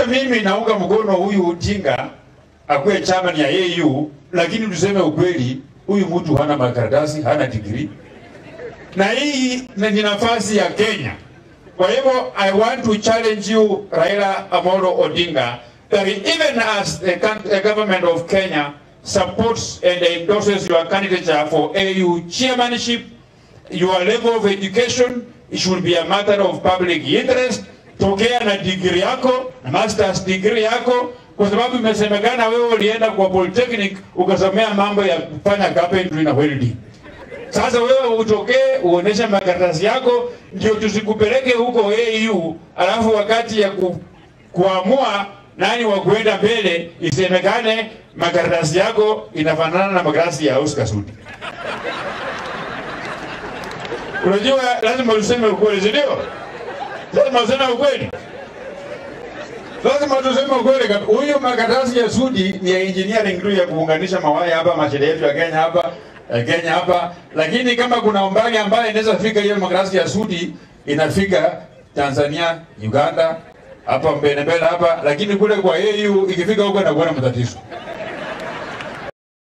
mimi naunga mkono huyu Odinga akuwe chairman ya AU, lakini tuseme ukweli, huyu mtu hana makaratasi, hana degree, na hii ni nafasi ya Kenya. Kwa hivyo I want to challenge you Raila Amolo Odinga that even as the, coun- the government of Kenya supports and endorses your candidature for AU chairmanship, your level of education it should be a matter of public interest. Tokea na degree yako na masters degree yako, kwa sababu imesemekana wewe ulienda kwa polytechnic ukasomea mambo ya kufanya carpentry na welding. Sasa wewe utokee uoneshe makaratasi yako, ndio tusikupeleke huko AU, alafu wakati ya ku, kuamua nani wa kuenda mbele isemekane makaratasi yako inafanana na makaratasi ya Oscar Sudi. Unajua, lazima useme ukweli, si ndio? Lazima useme ukweli, lazima tuseme ukweli. kab- Huyu makaratasi ya Sudi ni ya engineering tu ya kuunganisha mawaya hapa mashine yetu ya Kenya hapa eh, Kenya hapa, lakini kama kuna umbali ambaye inaweza fika hiyo makaratasi ya Sudi inafika Tanzania, Uganda, hapa mbele mbele hapa, lakini kule kwa AU ikifika huko inakuwa na matatizo.